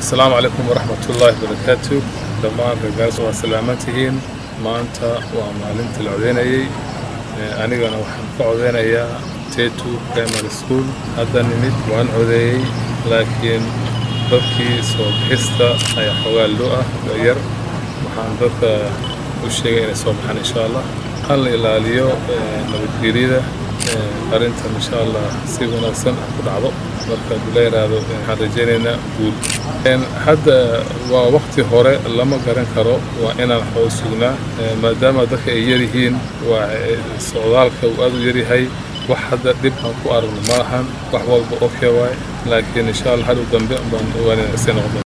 asalaamu calaykum waraxmatullaahi barakaatu dhammaan reergaas waa salaaman tihiin maanta waa maalintii la codeynayey anigana waxaan ka codeynayaa tetu primary school hadda nimid waan codeeyey laakiin dadkii soo bixista ayaa xoogaa loo ah yar waxaan dadka u sheegay inay soo baxaan insha allah han la ilaaliyo nabadgeryada arrintan insha allah si wanaagsan ku dhacdo marka hadduu la yidhaahdo waxaan rajaynaynaa guul hadda waa wakti hore lama garan karo waa inaan xoog sugnaa maadaama dadka ay yaryihiin waa socdaalka uu aad u yaryahay wax hadda dhib aan ku aragno ma ahan wax walba okay waay laakiin insha allah hadhow dambe baan ogaanayna isay noqdo